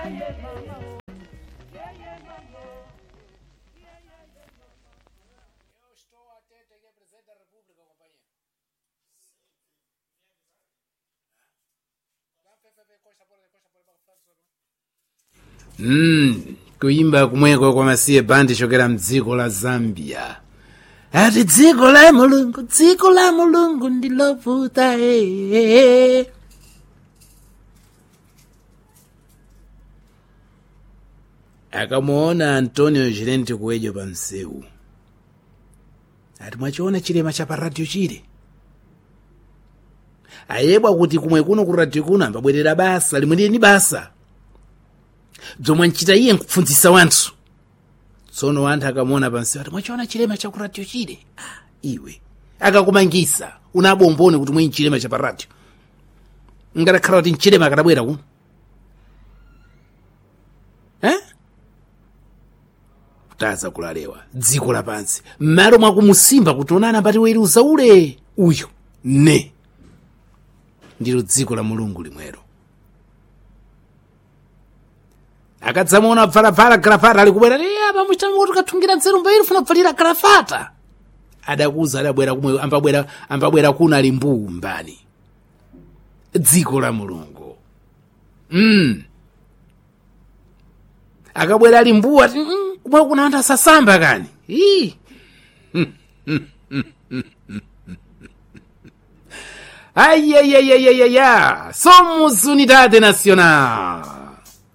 Eu estou atento aqui, presidente da República, companheiro. Mm, kuimba kumweko kwamasiye bandi chokera mdziko la zambia ati dziko la mulungu dziko la mulungu ndilovuta ee akamuona antonio chilenti kuwejo pa msewu ati mwachiona chilema cha pa radio chile ayebwa kuti kumwe kuno ku radio kuno ambabwerera basa limwe lili ni basa bzomwe nchita iye nkupfunzisa wanthu tsono wanthu akamuona pansi ati mwachiona chilema cha ku radio chile ah, iwe akakumangisa unabomboni kuti mwe nchilema cha pa radio ngatakhala kuti nchilema akatabwera kuno eh? kutaza kulalewa dziko lapansi m'malo mwakumusimba kuti onana pati weruza ule uyo ne ndilo dziko la mulungu limwero akadzamuona bvalavhala galafata ali kubwera apa muchitanga kuti kathungira nzeru mbairi funa kubvalira galafata adakuza adabwera kumwe ambabwera ambabwera kuno ali mbuu mbani dziko la mulungu mm. akabwera ali mbuu ati mm, kumwe kuna anthu asasamba kani Ii. Ai, ai, ai, ai, ai, ai, ai. Somos Unidade Nacional.